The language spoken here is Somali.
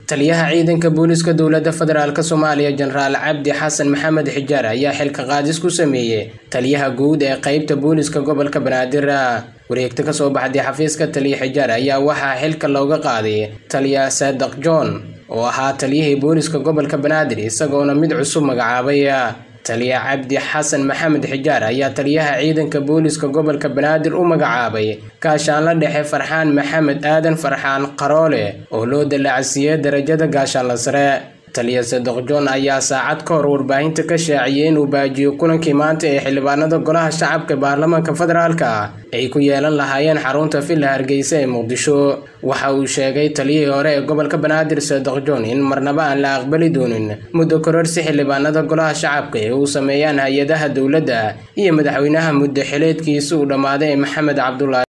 taliyaha ciidanka booliska dowladda federaalk soomaaliya jenaraal cabdi xasan maxamed xijaar ayaa xilka qaadis ku sameeyey taliyaha guud ee qeybta booliska gobolka banaadir wareegta kasoo baxday xafiiska taliya xijaar ayaa waxaa xilka looga qaaday taliya saadaq john oo ahaa taliyihii booliska gobolka banaadir isagoona mid cusub magacaabay taliya cabdi xasan maxamed xijaar ayaa taliyaha ciidanka booliska gobolka banaadir u magacaabay gaashaanla dhexe farxaan maxamed aadan farxaan qaroole oo loo dalaacsiiyey darajada gaashaanla sare taliya sadoq john ayaa saacad ka hor warbaahinta ka shaaciyey inuu baajiyo kulankii maanta ee xildhibaanada golaha shacabka baarlamaanka federaalka ay ku yeelan lahaayeen xarunta villa hargeysa ee muqdisho waxa uu sheegay taliyihii hore ee gobolka banaadir sadoq john in marnaba aan la aqbali doonin muddo kororsi xildhibaanada golaha shacabka ee uu sameeyaan hay-adaha dowladda iyo madaxweynaha muddo xileedkiisa uu dhammaaday ee maxamed cabdulaahi